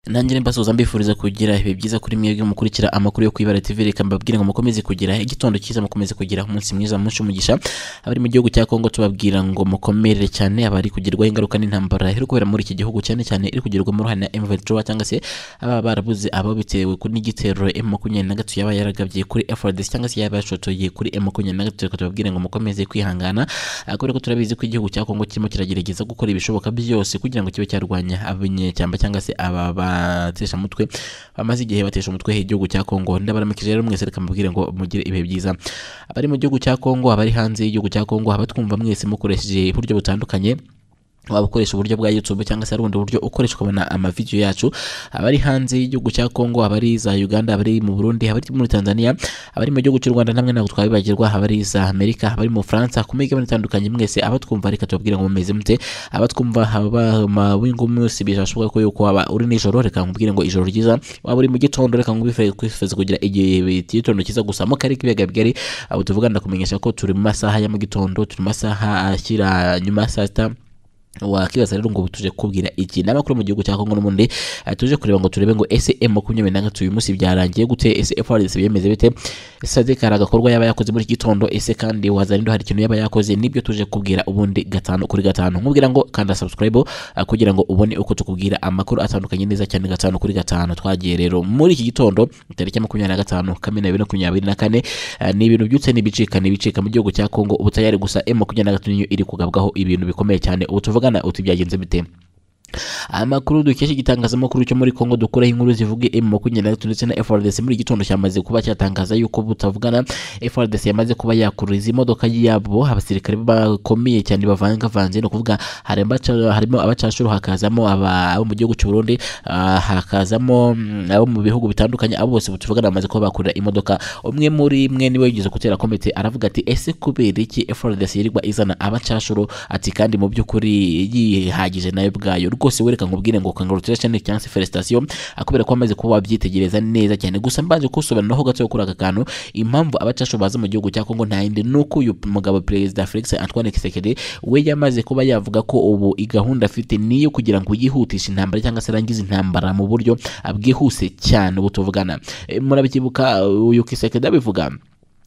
nanjye mbasoza mbifuriza kugira ibihe byiza kuri mwebwe mukurikira amakuru yo kwibara TV reka mbabwire ngo mukomeze kugira igitondo cyiza mukomeze kugira umunsi mwiza munshi umugisha abari mu gihugu cya Kongo tubabwira ngo mukomerere cyane abari kugerwaho ingaruka n'intambara iri kubera muri iki gihugu cyane cyane iri kugerwa mu ruhande M23 cyangwa se ababa barabuze abo bitewe kuri n'igitero M23 yaba yaragabye kuri FARDC cyangwa se yaba yashotoye kuri M23 reka tubabwire ngo mukomeze kwihangana Ah, kubera ko turabizi ko igihugu cya Kongo kirimo kiragerageza gukora ibishoboka byose kugira ngo kibe cyarwanya abanyecyamba cyangwa se aba batesha umutwe bamaze igihe batesha umutwe igihugu cya Kongo ndabaramikije rero mwese reka mbabwire ngo mugire ibihe byiza abari mu gihugu cya Kongo abari hanze y'igihugu cya Kongo abatwumva mwese mukoresheje uburyo butandukanye waba ukoresha uburyo bwa YouTube cyangwa se hari ubundi buryo ukoresha ukabona amavidewo yacu abari hanze y'igihugu cya Kongo abari za Uganda abari mu Burundi abari muri Tanzania abari mu gihugu cy'u Rwanda namwe ntabwo twabibagirwa abari za Amerika abari mu Faransa ku migabane itandukanye mwese abatwumva reka tubabwire ngo mumeze mute abatwumva haba mabingo munsi birashoboka ko yuko waba uri nijoro reka nkubwire ngo ijoro ryiza waba uri mu gitondo reka nkubifurize kwifuza kugira igihe gitondo cyiza gusa mu karere k'ibiyaga bigari abo tuvuga ndakumenyesha ko turi mu masaha ya mu gitondo turi mu masaha ashyira nyuma ya saa sita wakwibaza rero ngo tuje kubwira iki n'amakuru mu gihugu cya Kongo n'ubundi eh, tuje kureba ngo turebe ngo ese M makumyabiri na gatatu uyu munsi byarangiye gute ese FARDC biyemeze bite ese Sadek hari agakorwa yaba yakoze muri iki gitondo ese kandi Wazalendo hari ikintu yaba yakoze nibyo tuje kubwira ubundi gatanu kuri gatanu nkubwira ngo kanda subscribe eh, kugira ngo ubone uko tukubwira amakuru atandukanye neza cyane gatanu kuri gatanu twagiye rero muri iki gitondo tariki ya makumyabiri na gatanu kamena bibiri na makumyabiri na kane eh, ni ibintu byutse n'ibicika n'ibicika mu gihugu cya Kongo ubu tayari gusa M makumyabiri na gatatu niyo iri kugabwaho ibintu bikomeye cyane ubu tuvugana uti byagenze bite amakuru dukesha igitangazamakuru cyo muri Kongo dukuraho inkuru zivuga M makumyabiri na gatatu ndetse na FARDC muri iki gitondo cyamaze kuba cyatangaza yuko butavugana FARDC yamaze kuba yakuruza imodoka yabo abasirikare bakomeye cyane bavangavanze ni ukuvuga hari abaca- harimo abacashuru hakazamo aba abo mu gihugu cy'u Burundi ah, hakazamo mm, abo mu bihugu bitandukanye abo bose butuvugana bamaze kuba bakurira imodoka umwe muri mwe niwe yigeze gutera komite aravuga ati ese kubera iki FARDC yirirwa izana abacashuru ati kandi mu by'ukuri yihagije nayo ubwayo rwose wereka nkubwire ngo kangarutira cyane cyangwa se felicitation akubera ko amaze kuba wabyitegereza neza cyane gusa mbanje kusobanuraho gato kuri aka kantu impamvu abacasho baza mu gihugu cya Kongo nta yindi nuko uyu mugabo perezida Felix Antoine Kisekedi we yamaze kuba yavuga ko ubu igahunda afite niyo kugira ngo yihutishe intambara cyangwa se arangize intambara mu buryo bwihuse cyane ubu tuvugana Eh, murabikibuka uh, uyu Kisekedi abivuga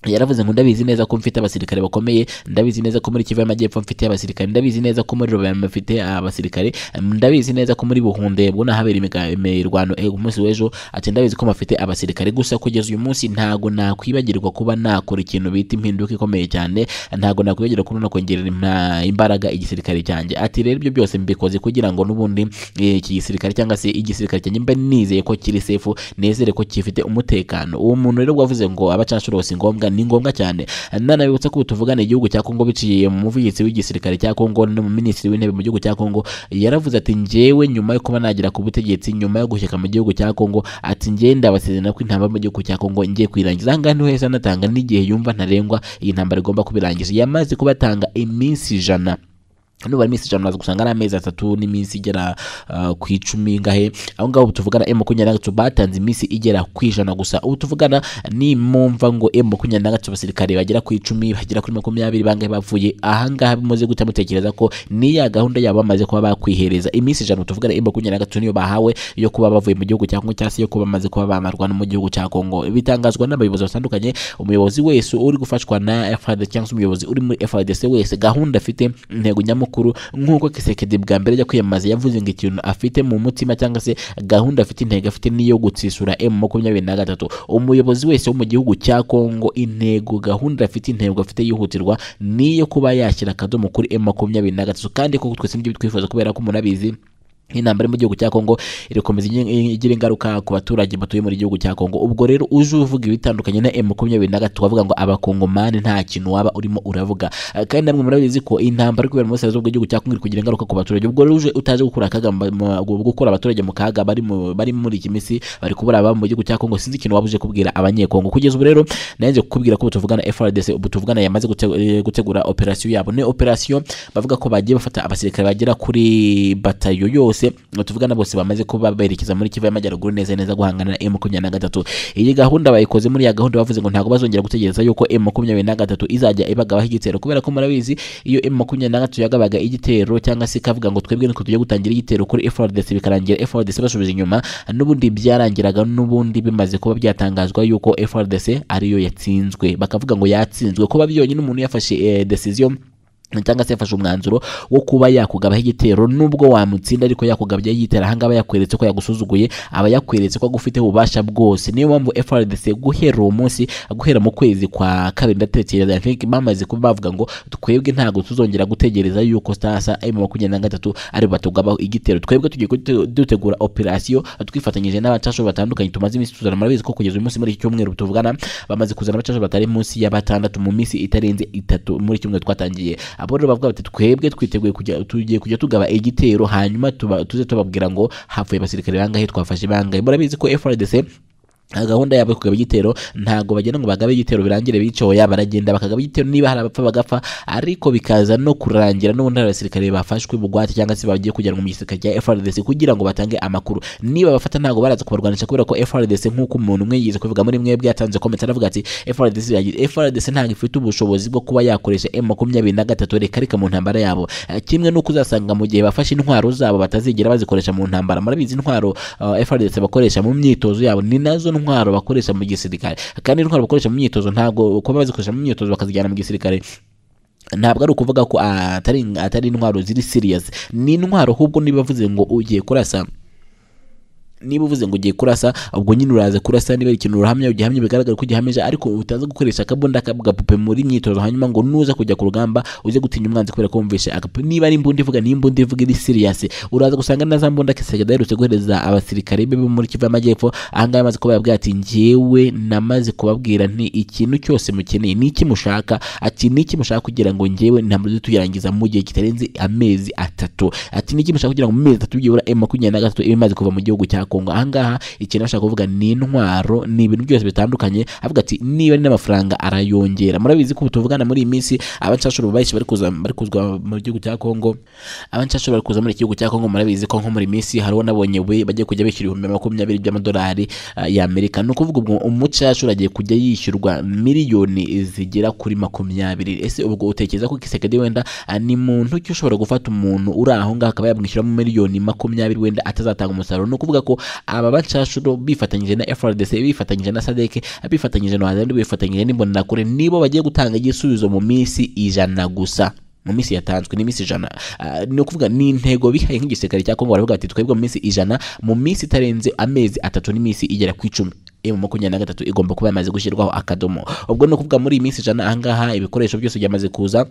yaravuze ngo ndabizi neza ko mfite abasirikare bakomeye ndabizi neza ko muri Kivu y'Amajyepfo mfite abasirikare ndabizi neza ko muri Rubavu mfite abasirikare ndabizi neza ko muri Buhunde ngo nahabera imiga- imirwano eh, umunsi w'ejo ati ndabizi ko mfite abasirikare gusa kugeza uyu munsi ntago nakwibagirwa kuba nakora ikintu bita impinduka ikomeye cyane ntago nakwibagirwa kuba nakongerera impa- imbaraga igisirikare cyanjye ati rero ibyo byose mbikoze kugira ngo n'ubundi eh, iki gisirikare cyangwa se igisirikare cyanjye mbe nizeye ko kiri sefu nezere ko gifite umutekano uwo muntu rero wavuze ngo abacancuro si ngombwa ni ngombwa cyane nanabibutsa ko ubu tuvugana igihugu cya Kongo biciye mu muvugizi w'igisirikare cya Kongo no mu minisitiri w'intebe mu gihugu cya Kongo yaravuze ati njyewe nyuma yo kuba nagera ku butegetsi nyuma yo gushyika mu gihugu cya Kongo ati njyewe ndabasezerana ko intambara mu gihugu cya Kongo ngiye kuyirangiza aha ngaha niho yahise anatanga n'igihe yumva ntarengwa iyi ntambara igomba kubirangiza yamaze kubatanga iminsi ijana nubara iminsi ijana uraza gusanga ari amezi atatu n'iminsi igera ah, ku icumi ngahe aho ngaho ubu tuvugana M makumyabiri na gatatu batanze iminsi igera ku ijana gusa ubu tuvugana ni mumva ngo M makumyabiri na gatatu abasirikare bagera ku icumi bagera kuri makumyabiri bangahe bapfuye aha ngaha bimaze gute mutekereza ko ni ya gahunda yabo bamaze kuba bakwihereza iminsi ijana ubu tuvugana M makumyabiri na gatatu niyo bahawe yo kuba bavuye mu gihugu cya Kongo cyangwa se yo kuba bamaze kuba bamarwa no mu gihugu cya Kongo bitangazwa n'abayobozi batandukanye umuyobozi wese uri gufashwa na FARDC cyangwa se umuyobozi uri muri FARDC wese gahunda afite intego nyamukuru nk'uko Kisekedi bwa mbere ajya kwiyamamaza yavuze ngo ikintu afite mu mutima cyangwa se gahunda afite intego afite niyo gutsisura M makumyabiri na gatatu umuyobozi wese wo mu gihugu cya Kongo intego gahunda afite intego afite yihutirwa niyo kuba yashyira akadomo kuri M makumyabiri na gatatu kandi koko twese nibyo twifuza kubera ko munabizi intambara iri mu gihugu cya Kongo irakomeza igi- igira ingaruka ku baturage batuye muri gihugu cya Kongo ubwo rero uje uvuga ibitandukanye na M makumyabiri na gatatu wavuga ngo abakongomani nta kintu waba urimo uravuga Eh, kandi namwe murabizi ko intambara iri kubera mu burasirazuba bw'igihugu cya Kongo iri kugira ingaruka ku baturage ubwo rero uje utaje gukura akaga mu- mu- gukura abaturage mu kaga bari mu- bari muri iki minsi bari kubura ababo mu gihugu cya Kongo sinzi ikintu waba uje kubwira abanyekongo kugeza ubu rero nanjye kukubwira ko tuvugana FARDC ubu tuvugana yamaze gute- eh, gutegura operasiyo yabo ni operasiyo bavuga ko bagiye bafata abasirikare bagera kuri batayo yose bose tuvugana bose bamaze kuba berekeza muri Kivu y'Amajyaruguru neza neza guhangana na M23 iyi gahunda bayikoze muri ya gahunda bavuze ngo ntabwo bazongera gutegereza yuko M23 izajya ibagabaho igitero kubera ko murabizi iyo M23 yagabaga igitero cyangwa se ikavuga ngo twebwe niko tujya gutangira igitero kuri FARDC bikarangira FARDC basubije inyuma n'ubundi byarangiraga n'ubundi bimaze kuba byatangazwa yuko FARDC ariyo yatsinzwe bakavuga ngo yatsinzwe kuba byonyine umuntu yafashe eh, decision cyangwa se yafashe umwanzuro wo kuba yakugabaho igitero nubwo wamutsinda ariko yakugabya yitera ahangaha yakweretse ko yagusuzuguye aba yakweretse ko agufiteho ububasha bwose niyo mpamvu FRDC guhera uwo munsi guhera mu kwezi kwa kabiri ndatekereza think bamaze kuba bavuga ngo twebwe ntabwo tuzongera gutegereza yuko sasa M makumyabiri na gatatu ari batugabaho igitero twebwe tugiye gute- dutegura operasiyo twifatanyije n'abacasho batandukanye tumaze iminsi tuzana murabizi ko kugeza uyu munsi muri iki cyumweru tuvugana bamaze kuzana abacasho batari munsi ya batandatu mu minsi itarenze itatu muri kimwe twatangiye abo rero bavuga bati twebwe twiteguye kujya tugiye kujya tugaba igitero hanyuma tuba, tuze tubabwira ngo hapfuye abasirikare bangahe twafashe bangahe murabizi ko FRDC gahunda yabo yo kugaba igitero ntabwo bagenda ngo bagabe igitero birangire bicoya baragenda bakagaba igitero niba hari abapfa bagapfa ariko bikaza no kurangira n'ubundi hari abasirikare bafashwe bugwate cyangwa se bagiye kujyanwa mu gisirikare cya FRDC kugira ngo batange amakuru niba bafata ntabwo baraza kubarwanisha kubera ko FRDC nk'uko umuntu umwe yize kubivuga muri mwebwe yatanze komenti aravuga ati FRDC yagize FRDC ntabwo ifite ubushobozi bwo kuba yakoresha M makumyabiri na gatatu reka reka mu ntambara yabo Eh, kimwe n'uko uzasanga mu gihe bafashe intwaro zabo batazigera bazikoresha mu ntambara murabizi intwaro eh, FRDC bakoresha mu myitozo yabo ni nazo ntwaro bakoresha mu gisirikare kandi intwaro bakoresha mu myitozo ntabwo kuba bazikoresha mu myitozo bakazijyana mu gisirikare ntabwo ari ukuvuga ko ah, atari atari intwaro ziri serious ni intwaro ahubwo niba bavuze ngo ugiye kurasa niba uvuze ngo ugiye kurasa ubwo nyine uraza kurasa niba hari ikintu urahamya ugihamya bigaragara ko ugihamije ariko utaza gukoresha akabunda k'agapupe muri myitozo hanyuma ngo nuza kujya ku rugamba uze gutinya umwanzi kubera ko wumvishe agapupe niba ari imbunda ivuga ni imbunda ivuga iri serious uraza gusanga na za mbunda kisega daherutse guhereza abasirikare be bo muri Kivu y'Amajyepfo ahangaha amaze kubabwira ati njyewe namaze kubabwira nti ikintu cyose mukeneye ni iki mushaka ati ni iki mushaka kugira ngo njyewe ntambuze tuyarangiza mu gihe kitarenze amezi atatu ati ni iki mushaka kugira ngo mu mezi atatu byibura M makumyabiri na gatatu iba imaze kuva mu gihugu cya Kongo ahangaha ikintu bashaka kuvuga ni intwaro ni ibintu byose bitandukanye avuga ati niba ari n'amafaranga arayongera murabizi ko ubu tuvugana muri iyi minsi abancashuru bahise bari kuza bari kuzwa mu gihugu cya Kongo abancashuru bari kuza muri iki gihugu cya Kongo murabizi ko nko muri iyi minsi hari uwo nabonye we bagiye kujya bishyura ibihumbi makumyabiri by'amadolari ah, y'Amerika ni ukuvuga ubwo umucashuru agiye kujya yishyurwa miliyoni zigera kuri makumyabiri ese ubwo utekereza ko Kisekedi wenda ah, ni muntu ki ushobora gufata umuntu uri aho ngaho akaba yamwishyuramo miliyoni makumyabiri wenda atazatanga umusaruro ni ukuvuga ko aba bacashuro bifatanyije na FRDC bifatanyije na SADC bifatanyije na Wazandi bifatanyije n'imbonerakure nibo bagiye gutanga igisubizo mu minsi ijana gusa mu minsi yatanzwe ni minsi ijana Ah, ni ukuvuga ni intego bihaye nk'igisirikare cya Kongo baravuga bati twebwe mu minsi ijana mu minsi itarenze amezi atatu n'iminsi igera ku icumi emu makumyabiri na gatatu igomba kuba yamaze gushyirwaho akadomo ubwo ni ukuvuga muri iyi minsi ijana ahangaha ibikoresho byose byamaze kuza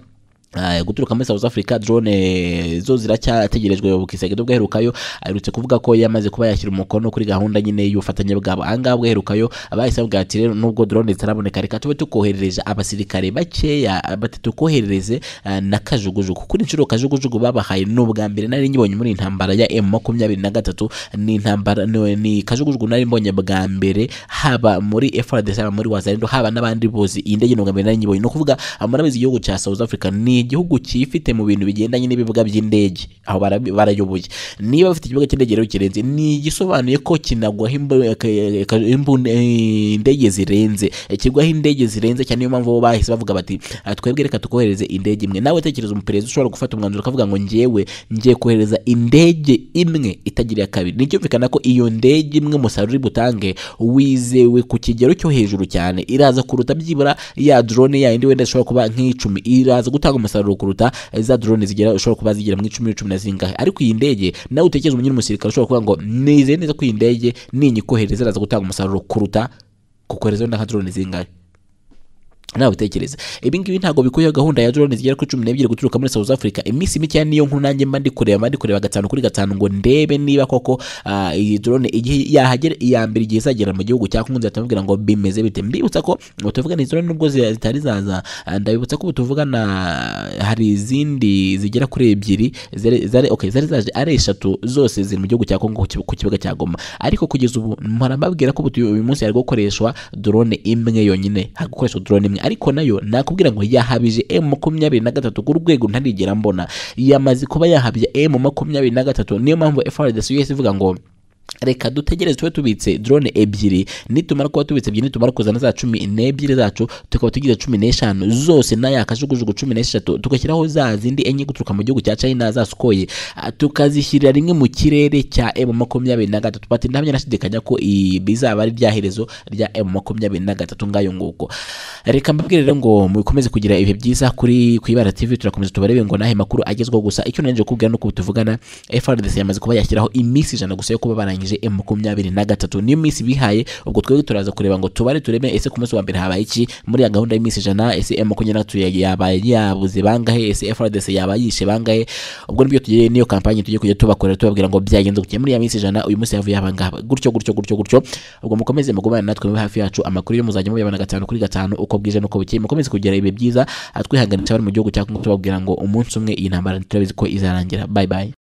Ah, guturuka muri South Africa drone eh, zo ziracyategerejwe bukisegedo bwaherukayo aherutse kuvuga ko yamaze kuba yashyira umukono kuri gahunda nyine y'ubufatanye bwabo ahangaha bwaherukayo abahise bavuga ati rero nubwo drone zitaraboneka reka tube tukoherereje abasirikare bakeya ah, bati tukoherereze ah, na kajugujugu kuri inshuro kajugujugu babahaye ni ubwa mbere nari nyibonye muri intambara ya M makumyabiri na gatatu ni intambara ni- ni kajugujugu nari mbonye bwa mbere haba muri FRDC haba muri Wazalendo haba n'abandi bose iyi ndege ni ubwa mbere nari nyibonye ni ukuvuga ah, murabizi igihugu cya South Africa ni igihugu cyifite mu bintu bigendanye n'ibibuga by'indege aho barabi- barayoboye niba bafite ikibuga cy'indege rero kirenze ni igisobanuye ko kinagwaho imbu- eh, ka- imbu- eh, indege zirenze Eh, kigwaho indege zirenze cyane niyo mpamvu bo bahise bavuga bati "Ah, twebwe reka tukohereze indege imwe nawe tekereza umuperezida ushobora gufata umwanzuro ukavuga ngo njyewe ngiye kohereza indege imwe itagira kabiri nicyumvikana ko iyo ndege imwe umusaruro uri butange wizewe ku kigero cyo hejuru cyane iraza kuruta byibura ya drone ya yindi wenda ishobora kuba nk'icumi iraza gutanga umusaruro kuruta za drone zigera ushobora kuba zigera mu icumi cumi na zingahe ariko iyi ndege nawe utekereza umunyine umusirikare ushobora kuvuga ngo nizeye neza ko iyi ndege ninyikohereza iraza gutanga umusaruro kuruta kukohereza wenda nka drone zingahe nawe utekereza ibi ngibi ntabwo bikuyeho gahunda ya drone zigera kuri cumi n'ebyiri guturuka muri South Africa iminsi mike niyo nkuru nanjye mba ndi kureba mba ndi kureba gatanu kuri gatanu ngo ndebe niba koko ah, iyi drone igihe yahagera iya mbere igihe izagera mu gihugu cya Kongo nzahita mubwira ngo bimeze bite mbibutsa ko tuvugana izi drone nubwo zi- zitari zaza ah, ndabibutsa ko ubu tuvugana hari izindi zigera kuri ebyiri zari zari- okay zari zaje ari eshatu zose ziri mu gihugu cya Kongo ku kibu- ku kibuga cya Goma ariko kugeza ubu mpora mbabwira ko ubu uyu munsi hari gukoreshwa drone imwe yonyine hari gukoreshwa drone imwe ariko nayo nakubwira ngo yahabije emu makumyabiri na gatatu ku rwego ntarigera mbona yamaze kuba yahabye emu makumyabiri na gatatu niyo mpamvu FRDC yose ivuga ngo reka dutegereze tube tubitse drone ebyiri nitumara kuba tubitse ebyiri nitumara kuzana za cumi n'ebyiri zacu tukaba tugize cumi n'eshanu zose n'ayakajugujugu cumi n'eshatu tugashyiraho za zindi enye guturuka mu gihugu cya china za sukoye ah, tukazishyirira rimwe mu kirere cya emu makumyabiri na gatatu bati ntabyo nashidikanya ko i- bizaba ari rya herezo rya emu makumyabiri na gatatu ngayo nguko reka mbabwire rero ngo mukomeze kugira ibihe byiza kuri ku ibara tv turakomeza tubarebe ngo nahe makuru agezweho gusa icyo nanjye kubwira ni uko tuvugana FRDC yamaze kuba yashyiraho iminsi ijana gusa yo kuba barangije M makumyabiri na gatatu niyo minsi bihaye ubwo twebwe turaza kureba ngo tubare turebe ese ku munsi wa mbere habaye iki muri ya gahunda y'iminsi ijana ese M makumyabiri na gatatu ya- yabaye yabuze bangahe ese FRDC yaba yishe bangahe ubwo nibyo tugiye niyo kampanye tugiye kujya tubakorera tubabwira ngo byagenze gutya muri ya minsi ijana uyu munsi yavuye abangaba gutyo gutyo gutyo gutyo ubwo mukomeze mugumane natwe mube hafi yacu amakuru yo muzajya mubibona gatanu kuri gatanu uko bwije n'uko bukeye mukomeze kugira ibihe byiza atwihanganisha abari mu gihugu cya Congo tubabwira ngo umunsi umwe iyi ntambara ntiturabizi ko izarangira bye bye